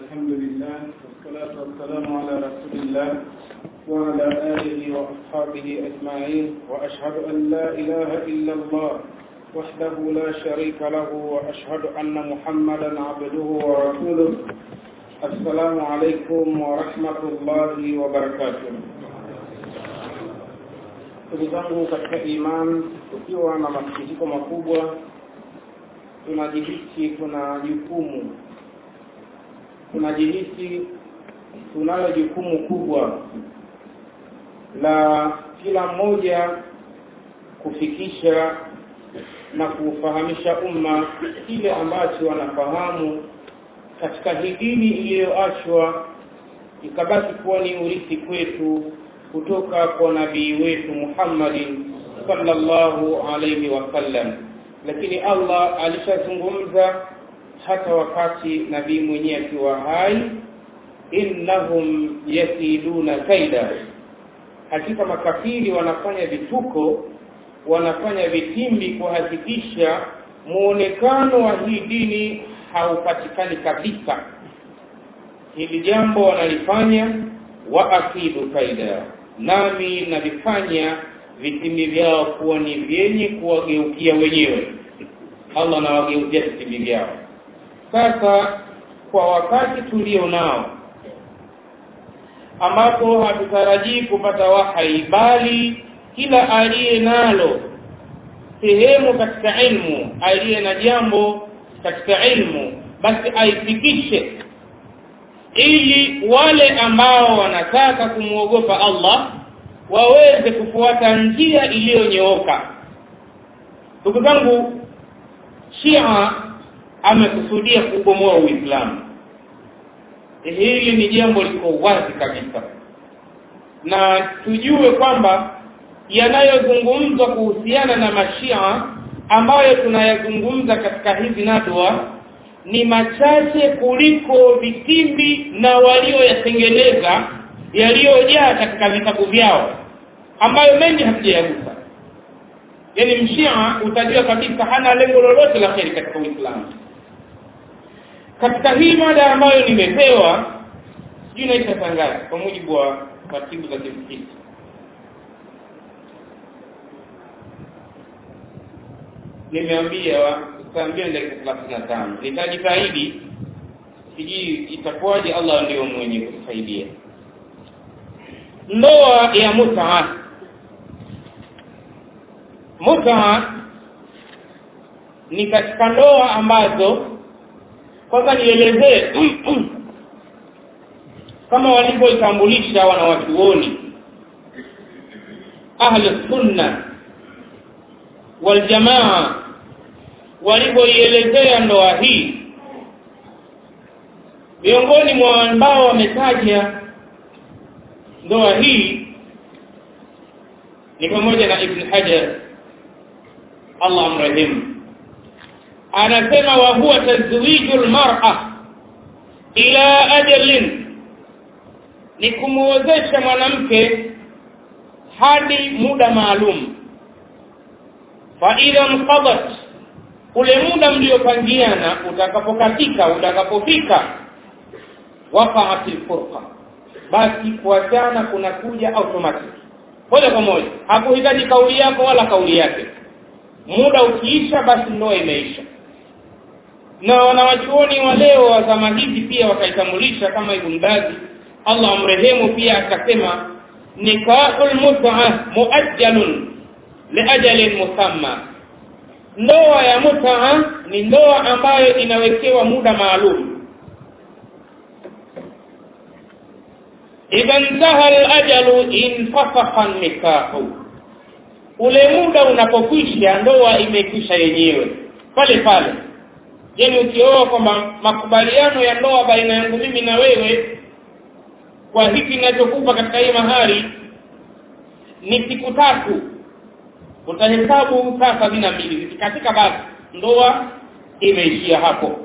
الحمد لله والصلاة والسلام على رسول الله وعلى آله وأصحابه أجمعين وأشهد أن لا إله إلا الله وحده لا شريك له وأشهد أن محمدا عبده ورسوله السلام عليكم ورحمة الله وبركاته ndugu zangu katika iman tukiwa na masikitiko makubwa tunajihisi tuna jukumu tunajihisi tunayo jukumu kubwa la kila mmoja kufikisha na kuufahamisha umma kile ambacho wanafahamu katika hii dini iliyoachwa ikabaki kuwa ni urithi kwetu kutoka kwa nabii wetu Muhammadin sallallahu alayhi wasallam lakini Allah alishazungumza hata wakati nabii mwenyewe akiwa hai innahum yakiduna kaida hakika makafiri wanafanya vituko wanafanya vitimbi kuhakikisha muonekano wa hii dini haupatikani kabisa hili jambo wanalifanya wa akidu kaida nami navifanya vitimbi vyao kuwa ni vyenye kuwageukia wenyewe Allah anawageuzia vitimbi vyao sasa kwa wakati tulio nao ambapo hatutarajii kupata wahai bali kila aliye nalo sehemu katika ilmu aliye na jambo katika ilmu basi aifikishe ili wale ambao wanataka kumwogopa Allah waweze kufuata njia iliyonyooka ndugu zangu Shia amekusudia kubomoa Uislamu hili ni jambo liko wazi kabisa na tujue kwamba yanayozungumzwa kuhusiana na mashia ambayo tunayazungumza katika hizi nadwa ni machache kuliko vitimbi na walioyatengeneza yaliyojaa katika vitabu vyao ambayo mengi hatujayagusa yani mshia utajua kabisa hana lengo lolote la kheri katika Uislamu katika hii mada ambayo nimepewa sijui naisha tangazo kwa mujibu wa taratibu za kimsikiti nimeambia saa mbili dakika thelathini na tano nitajitahidi sijui itakuwaje Allah ndio mwenye kutusaidia ndoa ya mutaa mutaa ni katika ndoa ambazo kwanza nielezee kama walivyoitambulisha wanawachuoni ahli sunna wal jamaa walivyoielezea ndoa hii miongoni mwa ambao wametaja ndoa hii ni pamoja na Ibn Hajar Allah amrehemu anasema wa huwa tazwijul mar'a ila ajalin ni kumuozesha mwanamke hadi muda maalum fa idha mqadat ule muda mliopangiana utakapokatika utakapofika waqa'atil furqa basi kuachana kunakuja automatic moja kwa moja hakuhitaji kauli yako wala kauli yake muda ukiisha basi ndoa imeisha na wanawachuoni wa leo wa zama hizi pia wakaitambulisha kama Ibn Bazi Allah amrehemu pia akasema nikahul mut'a muajjalun liajalin musamma ndoa ya mut'a ni ndoa ambayo inawekewa muda maalum idha intaha al-ajalu infasakha nikahu ule muda unapokwisha ndoa imekwisha yenyewe pale pale yani ukioa kwamba makubaliano ya ndoa baina yangu mimi na wewe kwa hiki ninachokupa katika hii mahari ni siku tatu utahesabu saa sabini na mbili zikikatika basi ndoa imeishia hapo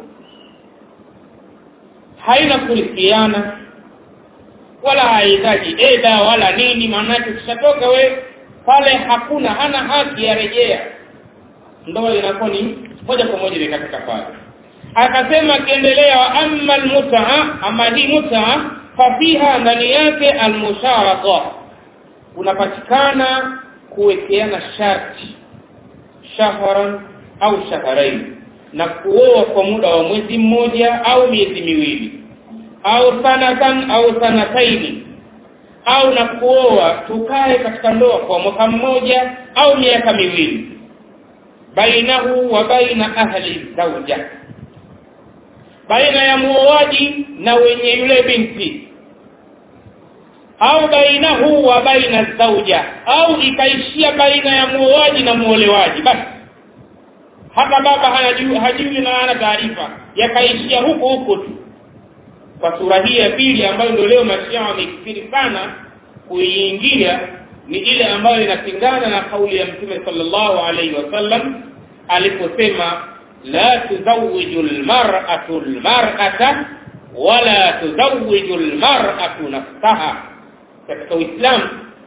haina kurithiana wala haihitaji eda wala nini maanake ukishatoka we pale hakuna hana haki ya rejea ndoa inakuwa ni moja kwa moja imekatika pale akasema akiendelea wa amma almut'a ama hii mut'a fafiha ndani yake almusharata unapatikana kuwekeana sharti shahran au shahrain na kuoa kwa muda wa mwezi mmoja au miezi miwili au sanatan au sanataini au na kuoa tukae katika ndoa kwa mwaka mmoja au miaka miwili bainahu wa baina ahli zauja baina ya muoaji na wenye yule binti au bainahu wa baina zauja au ikaishia baina ya muoaji na muolewaji basi hata baba hajui hajui na ana taarifa yakaishia huko huko tu kwa sura hii ya pili ambayo ndio leo mashia wamekithiri sana kuiingia ni ile ambayo inapingana na kauli ya mtume sallallahu alaihi wasallam aliposema la tuzawiju almar'atu almar'ata wala tuzawiju almar'atu nafsaha katika Uislamu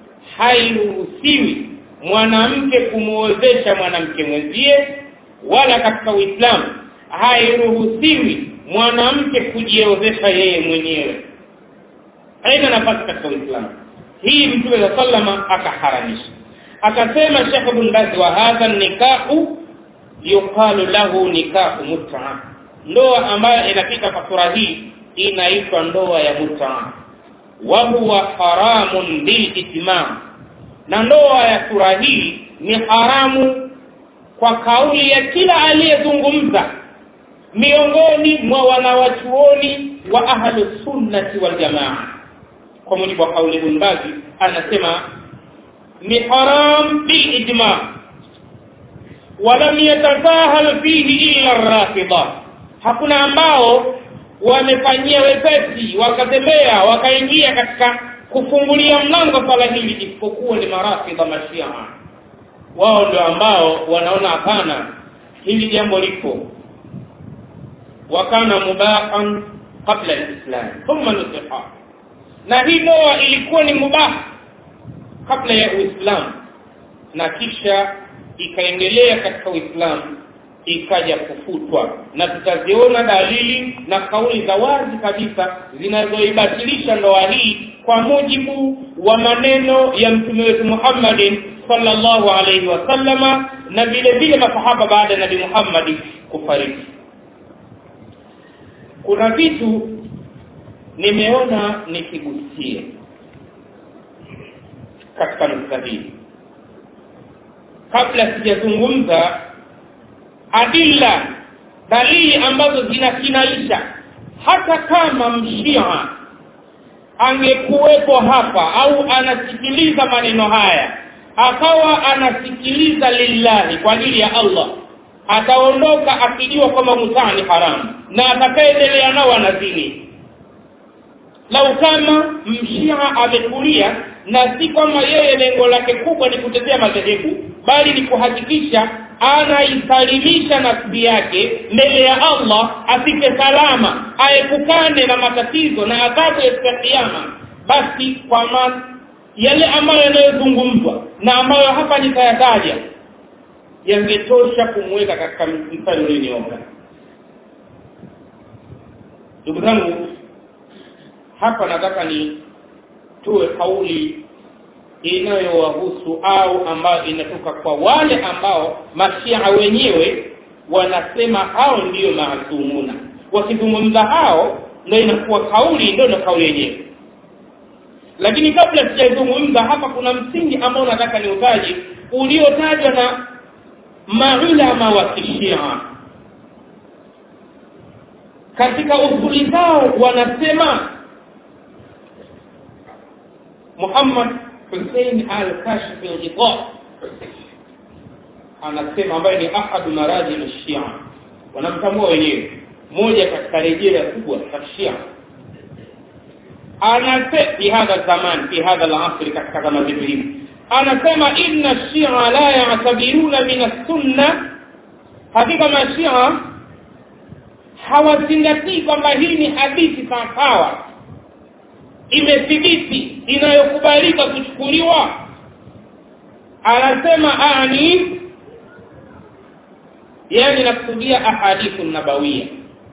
hairuhusiwi mwanamke kumuozesha mwanamke mwenzie wala katika Uislamu hairuhusiwi mwanamke kujiozesha yeye mwenyewe haina nafasi katika Uislamu hii mtume wa sallama akaharamisha akasema Sheikh Ibn Baz wa hadha nikahu yuqalu lahu nikahu mut'a ndoa ambayo inapita kwa sura hii inaitwa ndoa ya mut'a wa huwa haramun bil ijma na ndoa ya sura hii ni haramu kwa kauli ya kila aliyezungumza miongoni mwa wanawachuoni wa ahlu sunnati wal jamaa kwa mujibu wa kauli Ibn Baz anasema ni haram bil ijma walam yatasahal fihi illa ar-rafida hakuna ambao wamefanyia wepesi wakatembea wakaingia katika kufungulia mlango swala hili isipokuwa ni marafidha mashia wao ndio ambao wanaona hapana hili jambo lipo wakana mubahan qabla al-islam thumma nusiha na hii ndoa ilikuwa ni mubah kabla ya Uislamu na kisha ikaendelea katika Uislamu ikaja kufutwa na tutaziona dalili na kauli za wazi kabisa zinazoibatilisha ndoa hii kwa mujibu wa maneno ya mtume wetu Muhammadin sallallahu alaihi wasallama na vile vile masahaba baada ya Nabii Muhammad kufariki kuna vitu nimeona nikigusie katika nukta hii kabla sijazungumza adilla dalili ambazo zinakinaisha hata kama mshia angekuwepo hapa au anasikiliza maneno haya akawa anasikiliza lillahi kwa ajili ya Allah ataondoka akijua kwamba mutaa ni haramu na atakaendelea nao anazini lau kama mshia amekulia na si kwamba yeye lengo lake kubwa ni kutetea madhehebu bali ni kuhakikisha anaisalimisha nafsi yake mbele ya Allah afike salama aepukane na matatizo na adhabu ya kiyama basi kwa man, yale ambayo yanayozungumzwa na ambayo hapa nitayataja yangetosha kumweka katika mstari ulionyooka ndugu zangu hapa nataka ni tuwe kauli inayowahusu au ambayo inatoka kwa wale ambao mashia wenyewe wanasema hao ndiyo maasumuna wakizungumza hao ndio inakuwa kauli ndio na kauli yenyewe lakini kabla sijazungumza hapa kuna msingi ambao nataka niutaje uliotajwa na maulama wa kishia katika usuli zao wanasema Muhammad Hussein al-Kashif al-Ghita anasema ambaye ni ahadu maraji al-Shia wanamtambua wenyewe moja katika rejea kubwa za Shia anasema fi hadha zaman fi hadha al-asr katika zama hizi anasema inna shia la ya'tabiruna min as-sunna hakika mashia hawazingatii kwamba hii ni hadithi sawasawa imethibiti inayokubalika kuchukuliwa anasema ani yani nakusudia ahadithu nabawia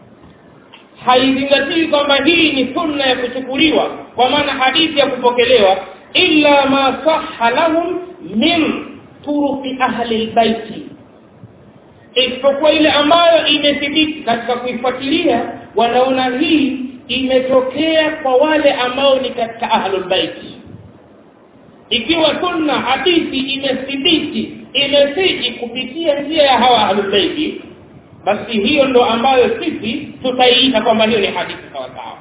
haizingatii kwamba hii ni sunna ya kuchukuliwa kwa maana hadithi ya kupokelewa illa ma sahha lahum min turuqi ahli albayti isipokuwa ile ambayo imethibiti katika kuifuatilia wanaona hii imetokea kwa wale ambao ni katika ahlul baiti ikiwa sunna hadithi imethibiti imesiji kupitia njia ya hawa ahlul baiti basi hiyo ndo ambayo sisi tutaiita kwamba hiyo ni hadithi sawa sawa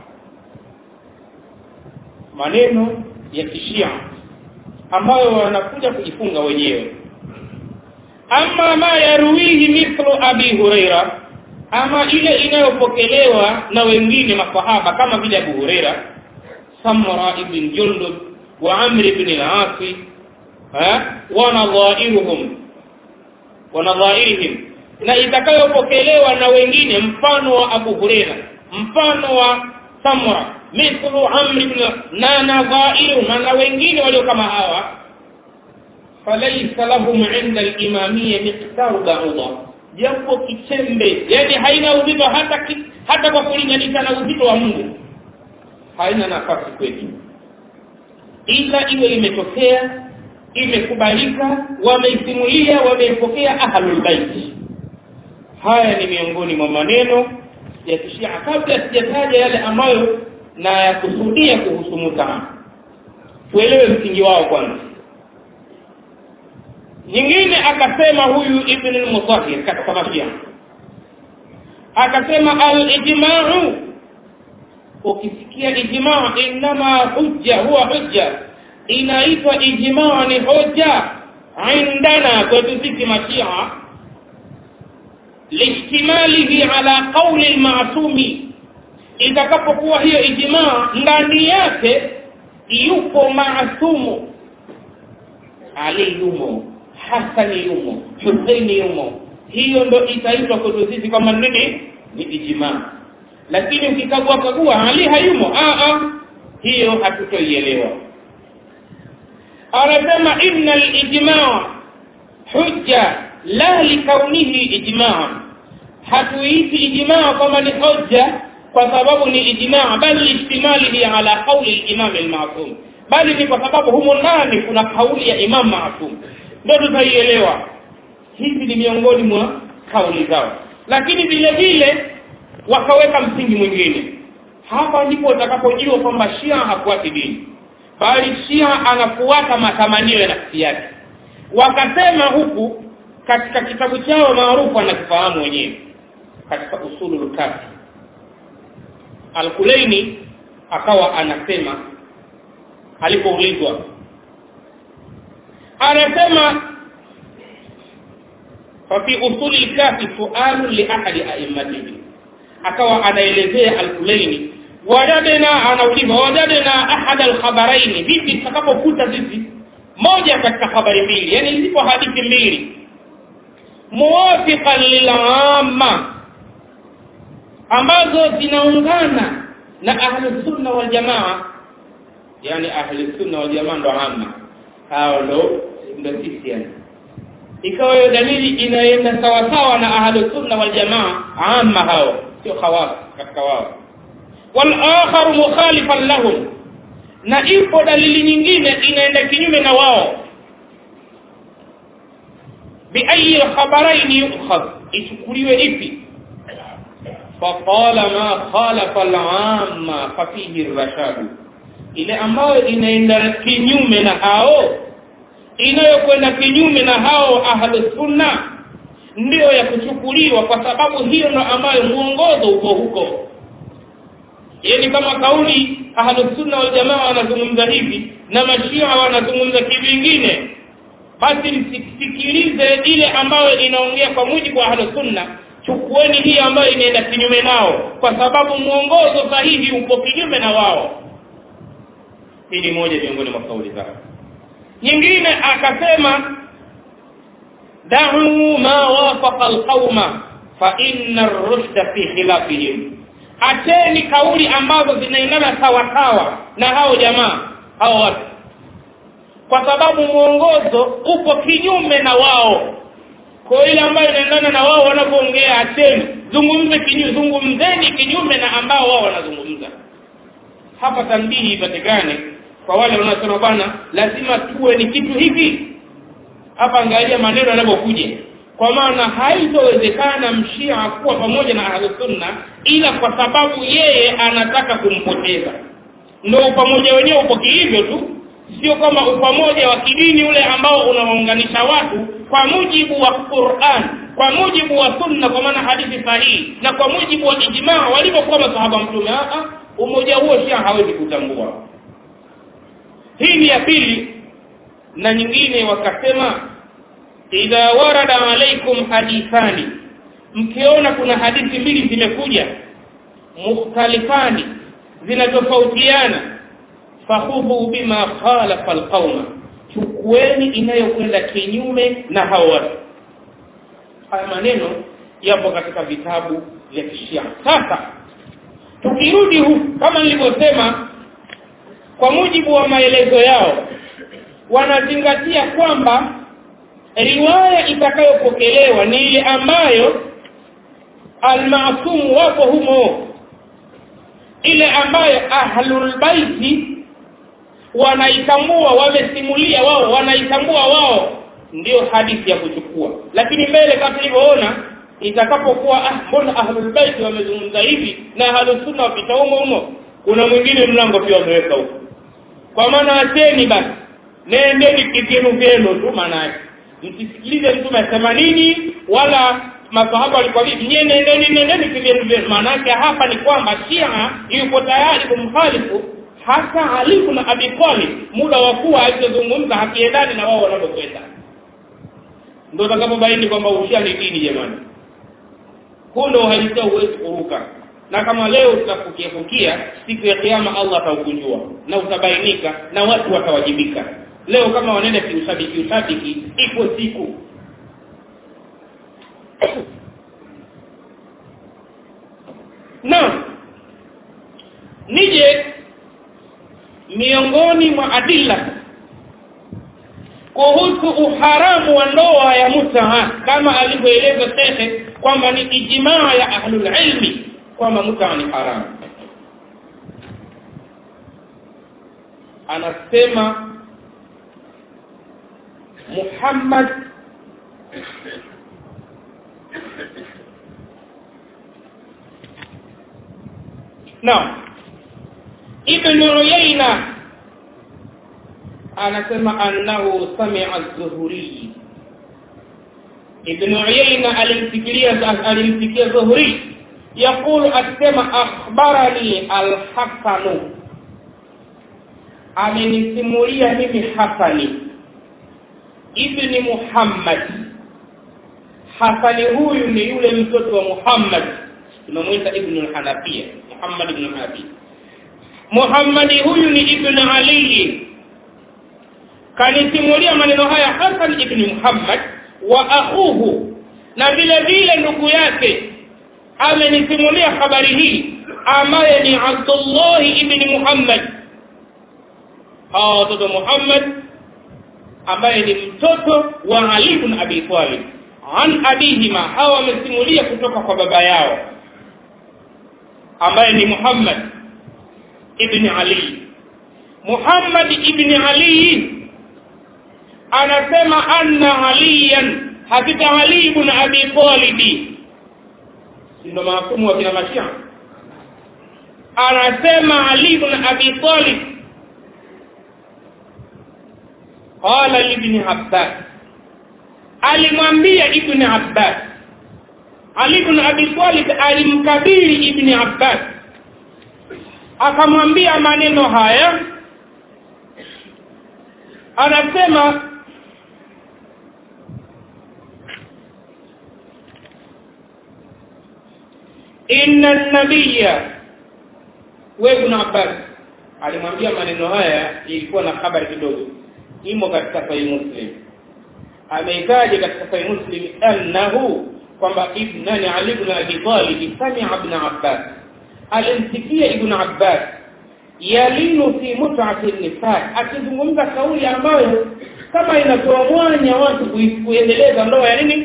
maneno ya kishia ambayo wanakuja kujifunga wenyewe ama ma yaruwihi mithlu abi huraira ama ile inayopokelewa na wengine masahaba kama vile abu huraira samra ibn jundub wa amr ibn al-as wa nadhairuhum wa nadhairihim na itakayopokelewa na wengine mfano wa abu huraira mfano wa samra mithlu amr ibn na nadhairuhum na wengine walio kama hawa falaysa lahum 'inda al-imamiyya miqdaru ba'udha japo kichembe yani haina uzito hata ki, hata kwa kulinganisha na uzito wa Mungu haina nafasi kwetu ila iwe imetokea imekubalika wameisimulia wameipokea ahlul bait haya ni miongoni mwa maneno ya kishia kabla sijataja yale ambayo na yakusudia kuhusu mutaa tuelewe msingi wao kwanza nyingine akasema huyu ibn al-mutahhir katika mashia akasema al-ijma'u ukisikia ijma' inma hujja huwa hujja inaitwa ijma' ni hoja indana kwetu sisi mashia lihtimalihi ala qawli al-ma'sumi itakapokuwa hiyo ijma' ndani yake yupo maasumu ali yumo Hasani yumo Husaini yumo hiyo ndo itaitwa kwetu sisi kama nini ni ijma lakini ukikagua kagua Ali hayumo a a hiyo hatutoielewa anasema inna al-ijma' hujja la likaunihi ijma' hatuiti ijma' kama ni hujja kwa sababu ni ijma' bali ihtimalihi ala qawli al-imam al-ma'sum bali ni kwa sababu humo ndani kuna kauli ya imam ma'sum ndio tutaielewa hizi ni miongoni mwa kauli zao lakini vile vile wakaweka msingi mwingine hapa ndipo utakapojua kwamba Shia hafuati dini bali Shia anafuata matamanio ya nafsi yake wakasema huku katika kitabu chao maarufu anakifahamu wenyewe katika usulul kafi Al-Kulaini akawa anasema alipoulizwa anasema ففي أصول الكافي سؤال لأحد أئمته akawa anaelezea al-Kulaini wajadna anauliza wajadna ahad al-khabaraini vipi tutakapokuta sisi moja katika habari mbili yani zipo hadithi mbili muwafiqan lil'amma ambazo zinaungana na ahli sunna wal jamaa yani ahli sunna wal jamaa ndo amma hao ndo ndo sisi yani ikawa hiyo dalili inaenda sawa sawa na ahli sunna wal jamaa amma hao sio khawas katika wao wal akhar mukhalifan lahum na ipo dalili nyingine inaenda kinyume na wao bi ayi khabarain yukhadh ichukuliwe ipi faqala ma khalafa al-amma fa fihi ar-rashad ile ambayo inaenda kinyume na hao inayokwenda kinyume na hao ahlus sunna ndio ya kuchukuliwa kwa sababu hiyo ndo ambayo muongozo uko huko yani kama kauli ahlus sunna wal jamaa wanazungumza hivi na mashia wanazungumza kivingine basi msikilize ile ambayo inaongea kwa mujibu wa ahlus sunna chukueni hii ambayo inaenda kinyume nao kwa sababu muongozo sahihi uko kinyume na wao hii ni moja miongoni mwa kauli zao nyingine akasema da'u ma wafaqa alqauma fa inna ar-rushda fi khilafihim acheni kauli ambazo zinaendana sawa sawa na hao jamaa hao watu kwa sababu mwongozo upo kinyume na wao kwa ile ambayo inaendana na wao wanapoongea acheni zungumze kinyume zungumzeni kinyume na ambao wao wanazungumza hapa tambihi ipatikane kwa wale wanaosema bwana lazima tuwe ni kitu hiki hapa angalia maneno yanapokuja kwa maana haitowezekana mshia kuwa pamoja na ahlusunna ila kwa sababu yeye anataka kumpoteza ndio upamoja wenyewe upo hivyo tu sio kama upamoja wa kidini ule ambao unawaunganisha watu kwa mujibu wa Qur'an kwa mujibu wa sunna kwa maana hadithi sahihi na kwa mujibu wa ijmaa walivyokuwa masahaba mtume a umoja huo shia hawezi kutambua hii ni ya pili na nyingine wakasema idha warada alaikum hadithani mkiona kuna hadithi mbili zimekuja mukhtalifani zinatofautiana fakhudhu bima khalafa alqauma chukueni inayokwenda kinyume na hao watu haya maneno yapo katika vitabu vya kishia sasa tukirudi huku kama nilivyosema kwa mujibu wa maelezo yao wanazingatia kwamba riwaya itakayopokelewa ni ile ambayo almaasumu wapo humo ile ambayo ahlul baiti wanaitambua wamesimulia wao wanaitambua wao ndio hadithi ya kuchukua lakini mbele kama tulivyoona itakapokuwa ah mbona ahlul bait wamezungumza hivi na ahlus sunna wapita humo humo kuna mwingine mlango pia wameweka huko kwa maana acheni basi nendeni kivyenu vyenu tu maana yake msisikilize mtume asema nini wala masahaba walikuwa vipi nyewe nendeni nendeni kivyenu vyenu maana yake hapa ni kwamba Shia yuko tayari kumkhalifu hata Ali ibn Abi Talib muda wa kuwa alizozungumza hakiendani na wao wanapokwenda ndio utakapobaini kwamba ushia ni dini jamani huu ndio uhalisia huwezi kuruka na kama leo tutafukia siku ya kiyama Allah ataukunjua na utabainika na watu watawajibika leo kama wanaenda kiushabiki ushabiki iko siku na nije miongoni mwa adilla kuhusu uharamu wa ndoa ya mutaha kama alivyoeleza shekhe kwamba ni ijmaa ya ahlul ilmi kwamba mutaha ni haramu anasema Muhammad Naam Ibn Uyayna anasema annahu sami'a az-Zuhri Ibn Uyayna alimfikiria alimfikia Zuhri يقول asema akhbarani al-Hasan amenisimulia mimi Hasani ibni Muhammad Hasani huyu ni yule mtoto wa Muhammad tunamuita ibn al-Hanafiya Muhammad ibn Hanafi Muhammad huyu ni ibn Ali kanisimulia maneno haya Hasan ibn Muhammad wa akhuhu na vile vile ndugu yake amenisimulia habari hii ambaye ni Abdullah ibn Muhammad hawa watoto Muhammad ambaye ni mtoto wa Ali ibn Abi Talib an abihima hawa wamesimulia kutoka kwa baba yao ambaye ni Muhammad ibn Ali Muhammad ibn Ali anasema anna aliyan hakika Ali ibn Abi Talib ndio mafumu wa kina Mashia anasema Ali ibn Abi Talib qala ibn Abbas alimwambia ibn Abbas Ali ibn Abi Talib alimkabiri ibn Abbas akamwambia maneno haya anasema inna nabiyya wewe ibn Abbas alimwambia maneno haya ilikuwa na habari kidogo imo katika sahih muslim ameitaja katika sahih muslim annahu kwamba ibnani ali ibn abi talib sami'a ibn abbas alimsikia ibn abbas yalinu fi mut'ati nisa akizungumza kauli ambayo kama inatoa mwanya watu kuendeleza ndoa ya nini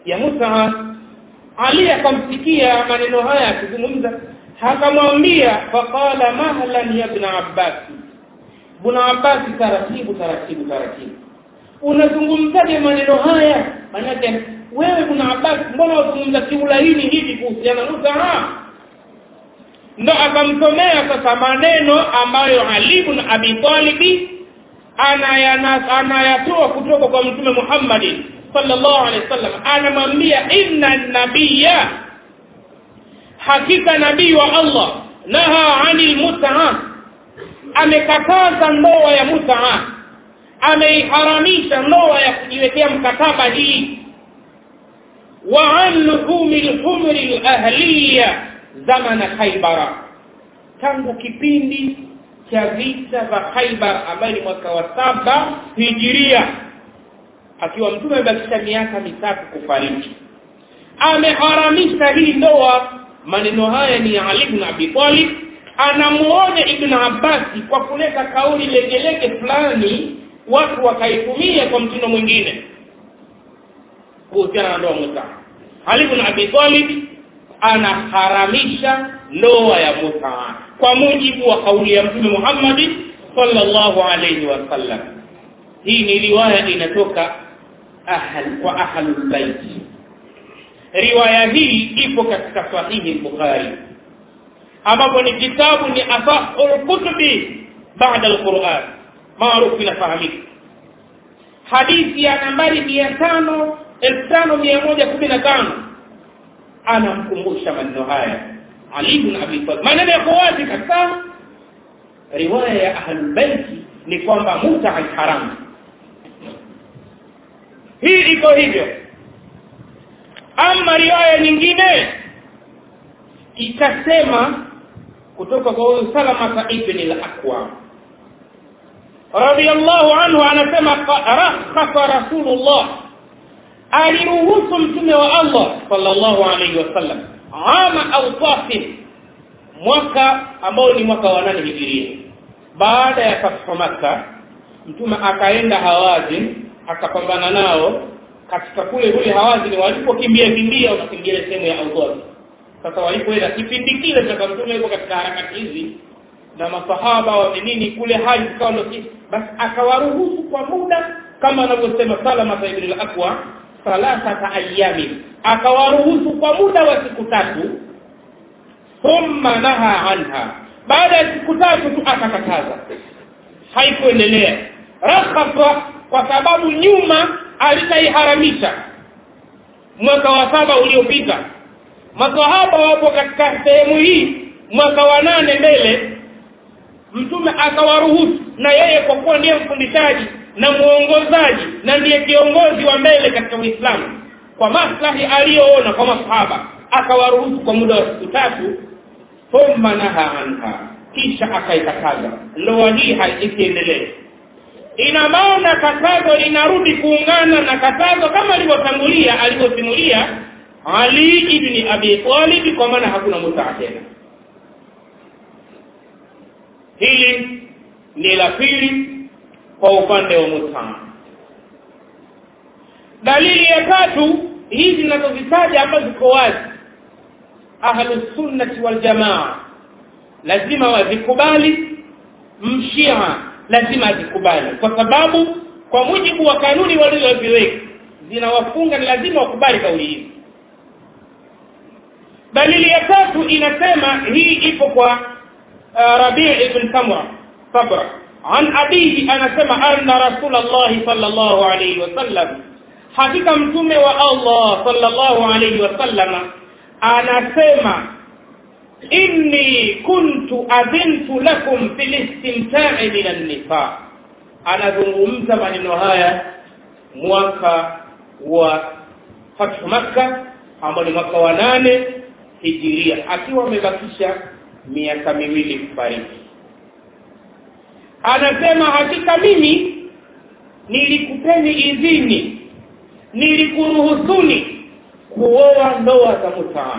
ya mutaa ali akamsikia maneno haya akizungumza akamwambia faqala mahlan ya ibn abbas ibn abbas taratibu taratibu taratibu unazungumzaje maneno haya manake wewe ibn abbas mbona unazungumza kiulaini hivi kuhusiana na mutaa ndo akamsomea sasa maneno ambayo Ali ibn Abi Talib anayatoa kutoka kwa mtume Muhammad sallallahu alaihi wasallam anamwambia inna nabiyya hakika nabii wa Allah naha anil mut'a amekataza ndoa ya mut'a ameiharamisha ndoa ya kujiwekea mkataba hii wa an luhumil humri al-ahliya zamana Khaibara tangu kipindi cha vita vya Khaibar ambayo ni mwaka wa saba hijiria akiwa mtume amebakisha miaka mitatu kufariki ameharamisha hii ndoa maneno haya ni Ali ibn Abi Talib anamuonya Ibn Abbas kwa kuleta kauli legelege fulani watu wakaitumia kwa mtindo mwingine kuhusiana na ndoa muta Ali ibn Abi Talib anaharamisha ndoa ya mutaa kwa mujibu wa kauli ya mtume Muhammad sallallahu alayhi wasallam hii ni riwaya inatoka ahal kwa ahlul bait riwaya hii ipo katika sahihi Bukhari ambapo ni kitabu ni asahul kutubi baada alquran maarufu inafahamika hadithi ya nambari 500 5115 anamkumbusha maneno haya Ali ibn Abi Talib maneno yako wazi kabisa riwaya ya ahlul bait ni kwamba muta haram hii iko hivyo ama riwaya nyingine ikasema kutoka kwa huyu Salama ibn al-Aqwa radiyallahu anhu anasema rakhasa rasulullah aliruhusu mtume wa Allah sallallahu alaihi wasallam ama au tafin mwaka ambao ni mwaka wa nane hijiria baada ya fathu Makka mtume akaenda Hawazin akapambana nao katika kule kule Hawazin walipokimbia kimbia wakakimbia sehemu ya Awdad sasa walipoenda kipindi kile cha mtume yuko katika harakati hizi na masahaba wa nini kule hali ikawa ndio basi akawaruhusu kwa muda kama anavyosema Salama ibn al-Aqwa thalathata ayami akawaruhusu kwa muda wa siku tatu thumma naha anha baada ya siku tatu tu akakataza haikuendelea rakhasa kwa sababu nyuma alitaiharamisha mwaka wa saba uliopita masahaba wapo katika sehemu hii mwaka wa nane mbele mtume akawaruhusu na yeye kwa kuwa ndiye mfundishaji na muongozaji na ndiye kiongozi wa mbele katika Uislamu kwa maslahi aliyoona kwa masahaba akawaruhusu kwa muda wa siku tatu thumma naha anha kisha akaikataza ndoa hii haisiendelee ina maana katazo linarudi kuungana na katazo kama alivyotangulia alivyosimulia Ali ibn Abi Talib kwa maana hakuna mutaa tena hili ni la pili kwa upande wa mutaa dalili ya tatu hizi zinazozitaja ambazo ziko wazi ahlus sunnati wal jamaa lazima wazikubali mshia lazima azikubali kwa sababu kwa mujibu wa kanuni walizoziweka zinawafunga ni lazima wakubali kauli hizi dalili ya tatu inasema hii ipo kwa uh, Rabi' ibn Samra Sabra an abihi anasema anna rasulullah sallallahu alayhi wasallam hakika mtume wa Allah sallallahu alayhi wasallam anasema inni kuntu adhintu lakum fil istimta'i min an-nisa anazungumza maneno haya mwaka wa fathu makka ambao ni mwaka wa nane hijiria akiwa amebakisha miaka miwili kufariki anasema hakika mimi nilikupeni idhini nilikuruhusuni kuoa ndoa za mutaa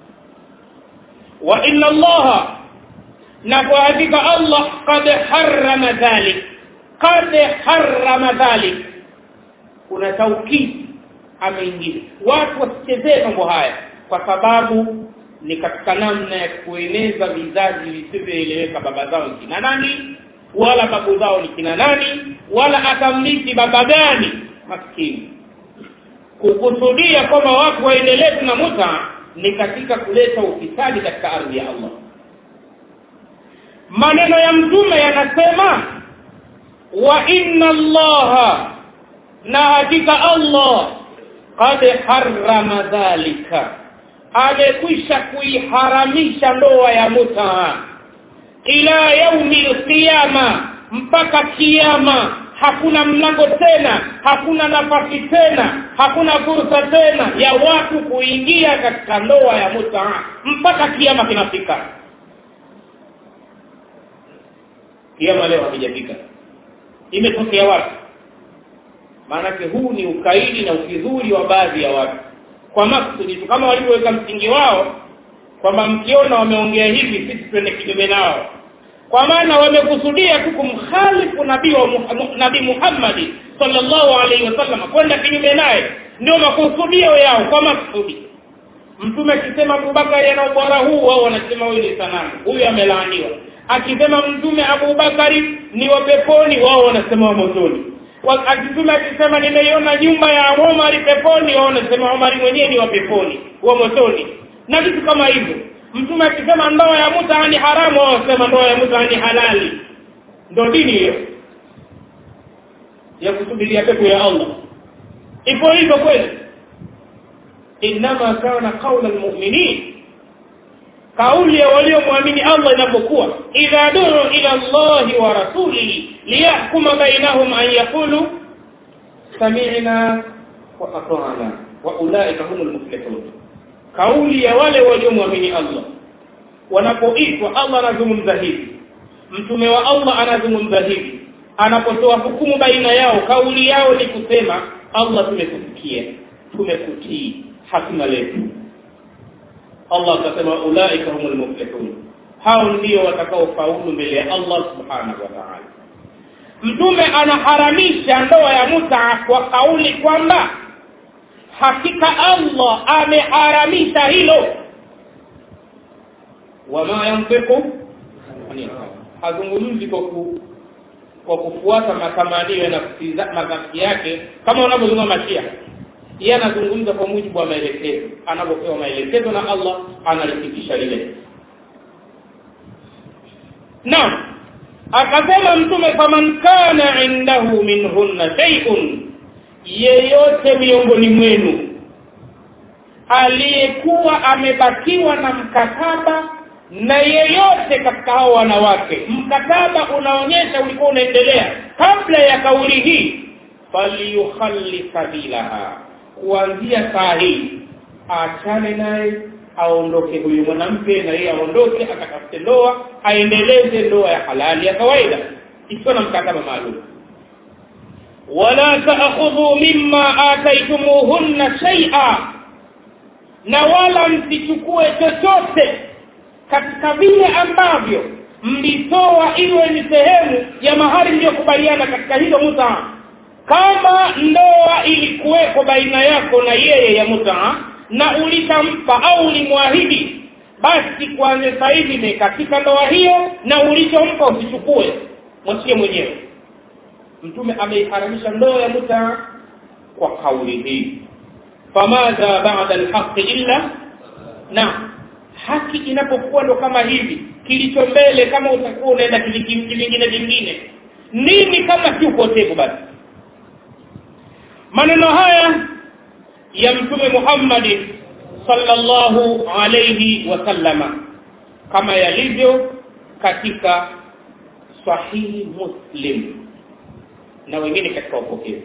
wa inna allaha na kwa hakika allah qad harrama dhalik qad harrama dhalik kuna taukidi ameingia watu wasichezee mambo haya kwa sababu ni katika namna ya kueneza vizazi visivyoeleweka baba zao ni kina nani wala babu zao ni kina nani wala atamliki baba gani maskini kukusudia kwamba watu waendelee na muta ni katika kuleta ufisadi katika ardhi ya Allah maneno ya mtume yanasema wa inna allaha na hakika Allah qad harrama dhalika amekwisha kuiharamisha ndoa ya mutaa ila yaumi alqiyama mpaka kiyama hakuna mlango tena hakuna nafasi tena hakuna fursa tena ya watu kuingia katika ndoa ya mutaa mpaka kiyama kinafika kiyama leo hakijafika imetokea wapi maanake huu ni ukaidi na ukidhuri wa baadhi ya watu kwa maksudi tu kama walivyoweka msingi wao kwamba mkiona wameongea hivi sisi twende kinyume nao kwa maana wamekusudia tu kumkhalifu nabii wa nabii Muhammad sallallahu alaihi wasallam kwenda kinyume naye ndio makusudio yao kwa maksudi mtume akisema Abubakari ana ubora huu wao wanasema huyu ni sanamu huyu amelaaniwa akisema mtume Abubakari ni wa peponi wao wanasema wa motoni akisema akisema nimeiona nyumba ya Omar peponi wao wanasema Omar mwenyewe ni wa peponi wa motoni na vitu kama hivyo mtume akisema ndoa ya muta ni haramu wao wanasema ndoa ya muta ni halali ndio dini hiyo ya kusubiria pepo ya Allah ipo hivyo kweli inma kana qaula almu'minin kauli ya waliomwamini Allah inapokuwa idha duru ila Allah wa rasulihi liyahkuma bainahum an yaqulu sami'na wa ata'na wa ulaika humul muflihun kauli ya wale waliomwamini Allah wanapoitwa Allah anazungumza hivi mtume wa Allah anazungumza hivi anapotoa hukumu baina yao kauli yao ni kusema Allah tumekusikia tumekutii hakuna letu Allah akasema ulaika humul muflihun hao ndio watakaofaulu mbele ya Allah subhanahu wa ta'ala mtume anaharamisha ndoa ya muta kwa kauli kwamba hakika Allah ameharamisha hilo wama yantiqu hazungumzi kwa ku, kwa kufuata matamanio ya nafsi nafsi yake kama wanavyozungumza mashia yeye anazungumza kwa mujibu wa maelekezo anapopewa maelekezo na Allah analifikisha lile naam akasema mtume faman kana indahu minhunna shay'un yeyote miongoni mwenu aliyekuwa amebakiwa na mkataba na yeyote katika hao wanawake mkataba unaonyesha ulikuwa unaendelea kabla ya kauli hii falyukhalli sabilaha kuanzia saa hii aachane naye aondoke huyu mwanamke na yeye aondoke akatafute ndoa aendeleze ndoa ya halali ya kawaida ikiwa na mkataba maalum wala taakhudhu mimma ataitumuhunna shay'a na wala msichukue chochote katika vile ambavyo mlitoa iwe ni sehemu ya mahari mliyokubaliana katika hilo mutaa kama ndoa ilikuweko baina yako na yeye ya mutaa na ulitampa au ulimwahidi basi kuanzia sasa hivi imekatika ndoa hiyo na ulichompa usichukue mwachie mwenyewe mtume ameiharamisha ndoa ya mutaa kwa kauli hii famadha ba'da alhaqi illa na haki inapokuwa ndo kama hivi kilicho mbele kama utakuwa unaenda kivingine vingine nini kama si upotevu basi maneno haya ya mtume Muhammad sallallahu alayhi wasallama kama yalivyo katika sahihi muslim na wengine katika upokezi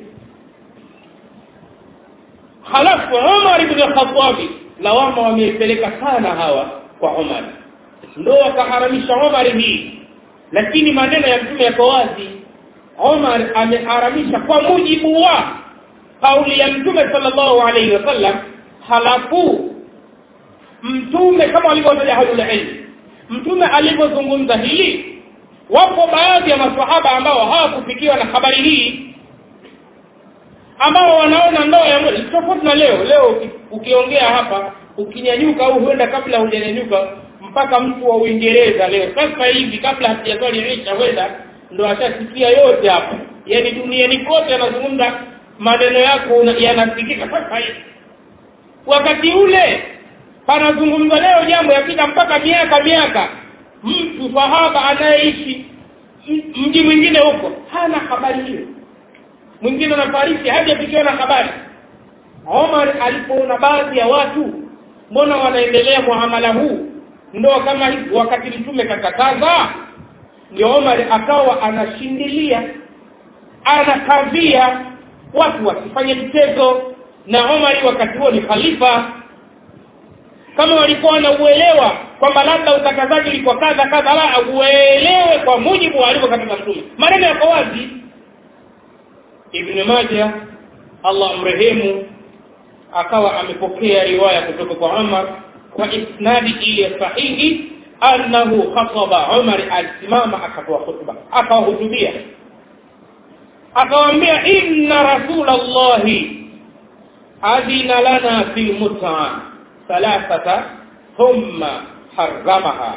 halafu Umar ibn al-Khattab lawama wameipeleka sana hawa kwa Umar ndo wakaharamisha Umar hii lakini maneno ya mtume yako wazi Umar ameharamisha kwa mujibu wa kauli ya mtume sallallahu alaihi wasallam halafu mtume kama walivyotaja ahlul ilm mtume alipozungumza hili wapo baadhi ya maswahaba ambao hawakufikiwa na habari hii ambao wanaona ndoa ya mwezi tofauti na leo leo uki- ukiongea hapa ukinyanyuka au huenda kabla hujanyanyuka mpaka mtu wa Uingereza leo sasa hivi kabla hatujaswali isha huenda ndo ashasikia yote hapa yaani duniani kote anazungumza maneno yako una- yanasikika sasa hivi wakati ule panazungumza leo jambo yapita mpaka miaka miaka mtu sahaba anayeishi m- mji mwingine huko hana habari hiyo mwingine anafariki hajafikiwa na habari Omar alipoona baadhi ya watu mbona wanaendelea muamala huu ndoa kama hivi wakati mtume kakataza ndio Omar akawa anashindilia anakavia watu wasifanye mchezo na Omar wakati huo ni khalifa kama walikuwa wanauelewa kwamba labda utakazaji ulikuwa kadha kadha la uelewe kwa mujibu wa alivyokataza mtume maneno yako wazi Ibn Majah Allah amrehemu akawa amepokea riwaya kutoka kwa Umar kwa isnadi ile sahihi annahu khataba Umar alisimama akatoa khutba akawahutubia akawaambia inna rasulallahi adina lana fil mut'a thalathata thumma harramaha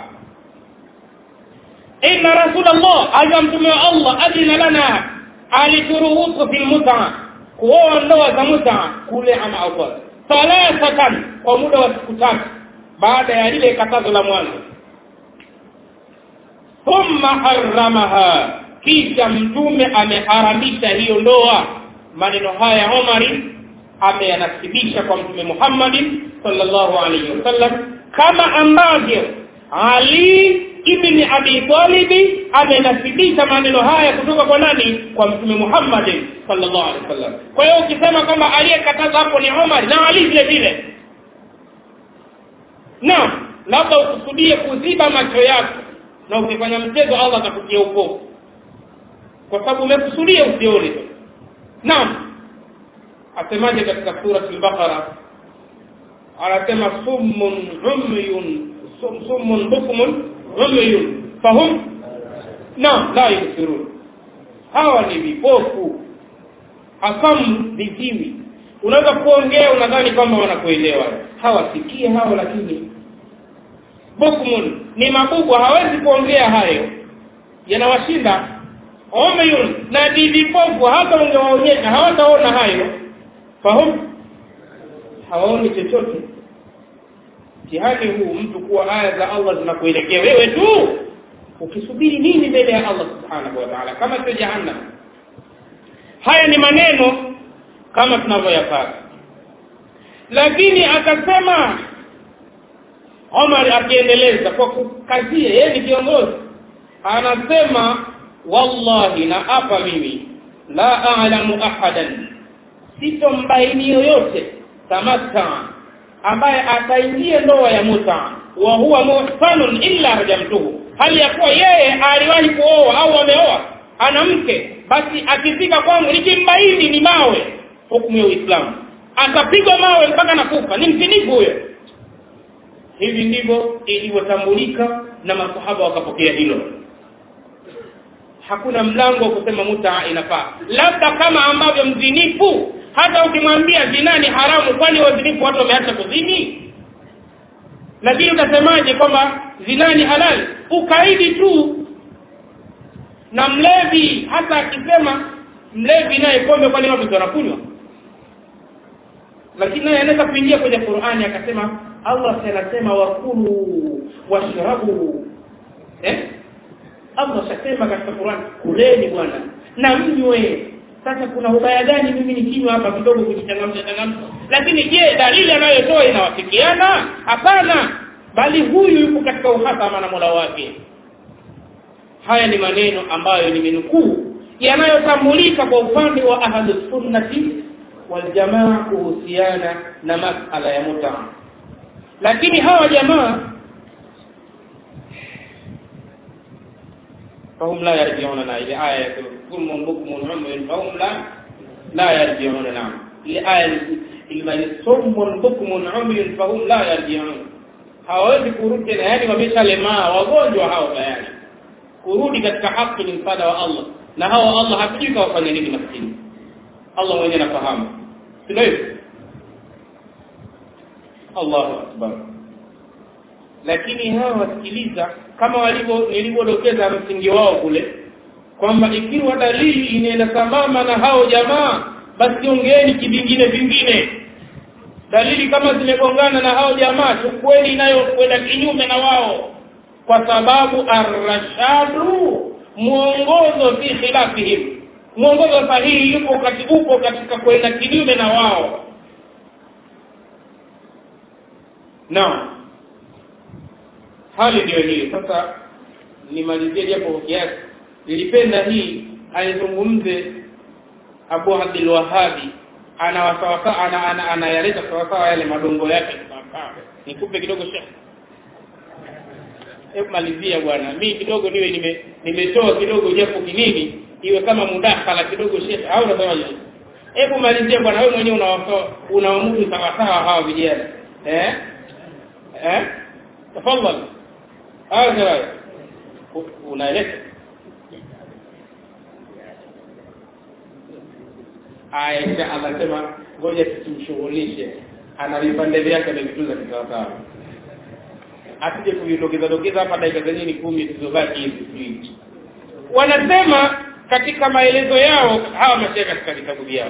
inna rasulallah aja mtume wa Allah adina lana alituruhusu fil mut'a kuoa ndoa za mut'a kule ama au thalathatan kwa muda wa siku tatu baada ya lile katazo la mwanzo thumma harramaha kisha mtume ameharamisha hiyo ndoa maneno haya Omari ameyanasibisha kwa mtume Muhammad sallallahu alaihi wasallam kama ambavyo Ali ibn Abi Talib amenasibisha maneno haya kutoka kwa nani kwa mtume Muhammad sallallahu alaihi wasallam kwa hiyo ukisema kwamba aliyekataza hapo ni Omar na Ali vile vile na labda ukusudie kuziba macho yako na ukifanya mchezo Allah atakutia upofu kwa sababu umekusudia usione naam asemaje katika sura al-Baqara anasema summun umyun sum, summun bukmun umyun fahum naam la yusirun hawa ni vipofu asamu viziwi unaweza kuongea unadhani kwamba wanakuelewa hawasikie hao lakini bukmun ni mabubu hawezi kuongea hayo yanawashinda umyun na ni vipofu hata ungewaonyesha hawataona hayo fahamu hawaoni chochote mtihani huu mtu kuwa aya za Allah zinakuelekea wewe tu ukisubiri nini mbele ya Allah subhanahu wa ta'ala kama sio jahannam haya ni maneno kama tunavyoyapata lakini akasema Omar akiendeleza kwa kukazia yeye ni kiongozi anasema wallahi na apa mimi la a'lamu ahadan sitombaini yoyote tamatta ambaye ataingia ndoa ya muta wa huwa muhsanun illa rajamtuhu hali ya kuwa yeye aliwahi kuoa au ameoa ana mke basi akifika kwangu nikimbaini ni mawe hukumu ya Uislamu atapigwa mawe mpaka nakufa ni mtinifu huyo hivi ndivyo ilivyotambulika na masahaba wakapokea hilo hakuna mlango wa kusema muta inafaa labda kama ambavyo mzinifu hata ukimwambia zina ni haramu kwani wazinifu watu wameacha kuzini lakini utasemaje kwamba zina ni halali ukaidi tu na mlevi hata akisema mlevi naye pombe kwani watu wanakunywa lakini naye anaweza kuingia kwenye Qur'ani akasema Allah anasema wakulu washrabu eh Allah shasema katika Qur'an kuleni bwana na mnywe sasa kuna ubaya gani mimi nikinywa hapa kidogo kujichangamsha changamsha lakini je dalili anayotoa inawafikiana hapana bali huyu yuko katika uhasama na Mola wake haya ni maneno ambayo nimenukuu yanayotambulika kwa upande wa ahlus sunnati wal jamaa kuhusiana na masala ya muta lakini hawa jamaa فهم لا يرجعوننا إلى آية ثم بكم عمي فهم لا لا يرجعون نعم لآية المن ثم بكم عمي فهم لا يرجعون hawawezi kurudi tena yani wameshalemaa wagonjwa hao tayari kurudi katika haki ni msaada wa Allah na hao Allah hatujui kawafanya nini maskini Allah mwenyewe anafahamu sio hivyo Allahu akbar lakini hawa wasikiliza kama walivyo nilivyodokeza msingi wao kule kwamba ikiwa dalili inaenda sambamba na hao jamaa basi ongeeni kivingine vingine dalili kama zimegongana na hao jamaa chukueni inayokwenda kinyume na wao kwa sababu arrashadu mwongozo fi khilafihim mwongozo sahihi yupo kati upo katika kwenda kinyume na wao naam hali ndio hiyo sasa nimalizie japo kwa kiasi nilipenda hii aizungumze Abu Abdul Wahhabi anawasawasawa ana, ana, anayaleta sawasawa yale madongo yake nikupe kidogo shekhi hebu malizia bwana mimi kidogo niwe nime nimetoa kidogo japo kinini iwe kama mudakhala kidogo shekhi au unasemaje hebu malizia bwana wewe mwenyewe unawatoa unaamudu sawa sawa hawa vijana eh eh tafadhali hawa unaeleza Aisha anasema ngoja tusimshughulishe ana vipande vyake amevitunza kisawasawa asije kuvitokeza tokeza hapa dakika zenyewe ni kumi zilizobaki hivi wanasema katika maelezo yao hawa mashehe katika vitabu vyao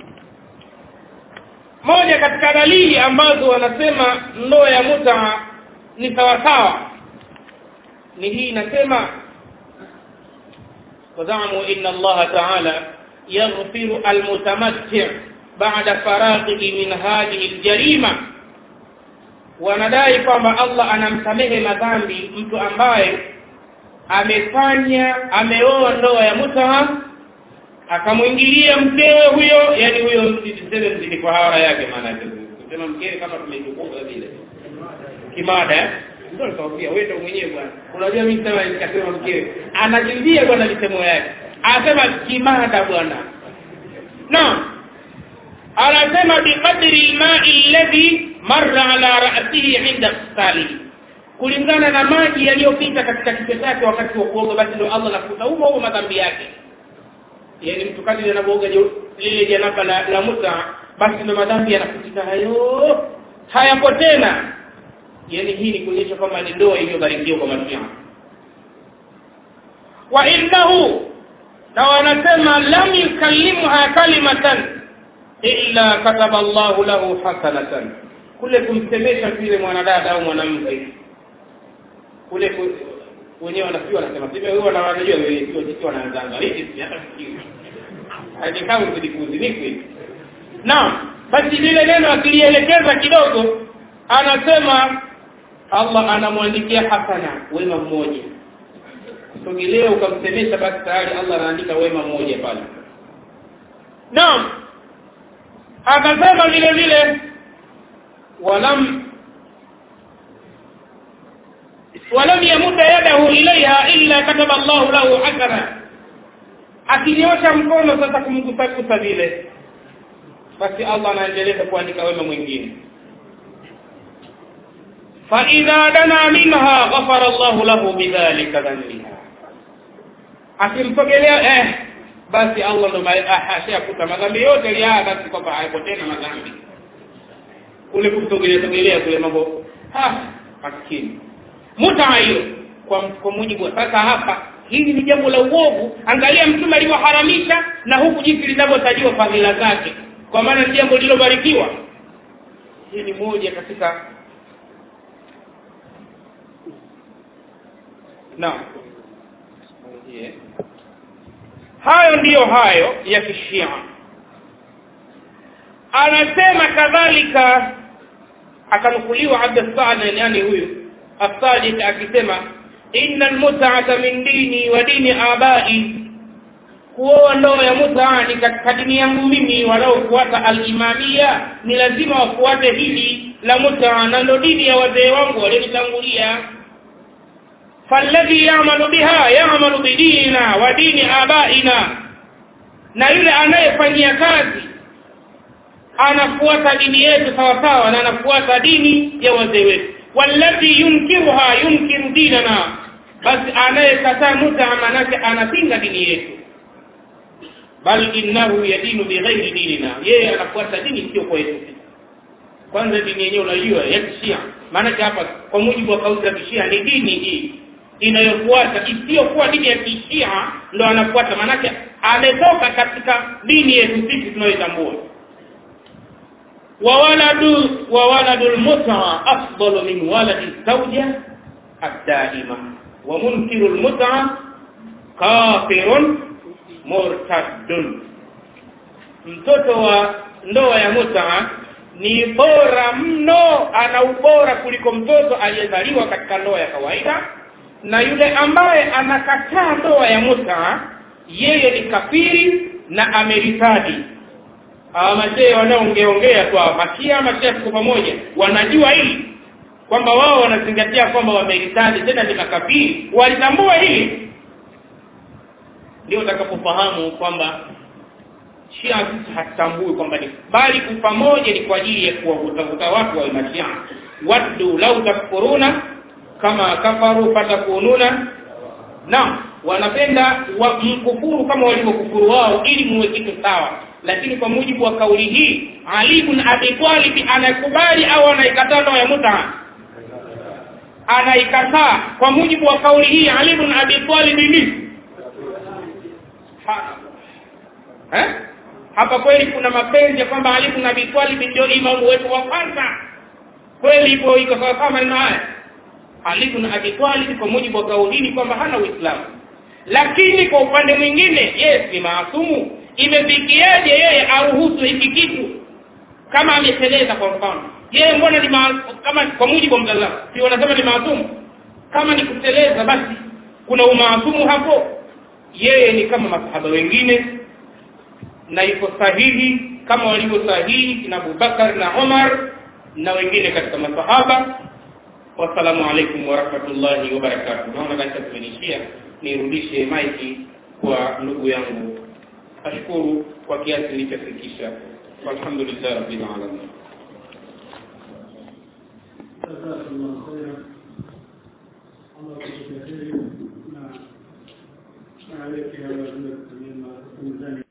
moja katika dalili ambazo wanasema ndoa ya muta ni sawasawa ni hii inasema wazamu inna Allah ta'ala yaghfiru almutamatti' ba'da faraghihi min hadhihi aljarima wanadai kwamba Allah anamsamehe madhambi mtu ambaye amefanya ameoa ndoa ya mutaha akamwingilia mkewe huyo yani huyo msiseme mzidi kwa hawara yake maana yake kusema mkewe kama tumechukua vile kimada ndio nitakwambia wewe ndio mwenyewe bwana unajua mimi sema nikasema mkewe anajimbia bwana misemo yake anasema kimada bwana na anasema biqadri alma'i alladhi marra ala ra'sihi 'inda ghusalihi kulingana na maji yaliyopita katika kichwa chake wakati wa kuoga basi ndio Allah anafuta humo humo madhambi yake yani mtu kadri anapooga lile janaba la, la muta basi ndio madhambi yanafutika hayo hayapo tena yani hii ni kuonyesha kwamba ni ndoa iliyobarikiwa kwa matia wa innahu na wanasema lam yukallimha kalimatan illa kataba Allahu lahu hasanatan kule kumsemesha vile mwanadada au mwanamke kule wenyewe wanafiwa wanasema sivyo wewe wanajua wewe sio sisi wanaanza hivi si hata sikio hadi kama kudikuzi naam basi lile neno akilielekeza kidogo anasema Allah anamwandikia hasana wema mmoja sogelea ukamsemesha basi tayari Allah anaandika wema mmoja pale naam akasema vile vile walam walam yamuda yadahu ilaiha illa kataba Allahu lahu hasana akinyosha mkono sasa kumgusagusa vile basi Allah anaendelea kuandika wema mwingine fa idha dana minha ghafara Allahu lahu bidhalika dhanbiha akimsogelea eh basi Allah ndo ashakuta madhambi yote liaa basi kwamba hayapo tena madhambi kule kumsogelea sogelea kule mambo ah maskini muta hiyo kwa kwa mujibu sasa hapa hili ni jambo la uovu angalia mtume alivyoharamisha na huku jinsi linavyotajiwa fadhila zake kwa maana ni jambo lilobarikiwa hii ni moja katika naam yeah. hayo ndiyo hayo ya kishia anasema kadhalika akanukuliwa Abd Saad yani huyu As-Sadiq akisema inna al-mut'ata min dini wa dini abai kuoa ndoa ya mut'a ni katika dini yangu mimi wanaofuata al-imamia ni lazima wafuate hili la mut'a na ndo dini ya wazee wangu walionitangulia falladhi ya'malu biha ya'malu bidinina wa dini abaina na yule anayefanyia kazi anafuata dini yetu sawa sawa na anafuata dini ya wazee wetu walladhi yunkiruha yunkiru dinana basi anayekataa muta manake anapinga dini yetu bal innahu yadinu bighairi dinina yeye anafuata dini sio kwa yetu kwanza dini yenyewe unajua ya kishia maana hapa kwa mujibu wa kauli za kishia ni dini hii inayofuata isiyokuwa dini ya kishia ndo anafuata maanake ametoka katika dini yetu sisi tunayoitambua wa waladu wa waladul mut'a afdalu min waladi zawja ad-daima wa munkiru al-mut'a kafirun murtaddun mtoto wa ndoa ya mut'a ni bora mno ana ubora kuliko mtoto aliyezaliwa katika ndoa ya kawaida na yule ambaye anakataa ndoa ya muta yeye ni kafiri na ameritadi hawa mazee wanaongeongea tu mashia mashia tuko pamoja wanajua hili kwamba wao wanazingatia kwamba wameritadi tena ni makafiri walitambua hili ndio utakapofahamu kwamba Shia sisi hatutambui kwamba ni bali pamoja ni kwa ajili ya kuwavuta watu wa mashia waddu lau takfuruna kama kafaru fatakununa na wanapenda wa mkufuru kama walivyokufuru wao ili muwe kitu sawa lakini kwa mujibu wa kauli hii Ali ibn Abi Talib anakubali au anaikataa ndoa ya muta anaikataa kwa mujibu wa kauli hii Ali ibn Abi Talib ni eh hapa kweli kuna mapenzi ya kwamba Ali ibn Abi Talib ndio imamu wetu wa kwanza kweli hivyo iko sawa sawa maneno haya Ali ibn Abi Talib kwa mujibu wa kauli hii kwamba hana Uislamu lakini kwa upande mwingine yeye si maasumu imefikiaje yeye aruhusu hiki kitu kama ameteleza kwa mfano yeye mbona ni kama kwa mujibu wa mtazamo si wanasema ni maasumu kama ni kuteleza basi kuna umaasumu hapo yeye ni kama masahaba wengine na iko sahihi kama walivyo sahihi kina Abubakar na Umar na wengine katika masahaba wasalamu alaikum warahmatullahi wabarakatuh naona katika kumenishia nirudishe maiki kwa ndugu yangu ashukuru kwa kiasi nilichofikisha walhamdulillah rabbil alamin jazakallahu khairan Allah kukujalie na na aleke ala kutumia mizani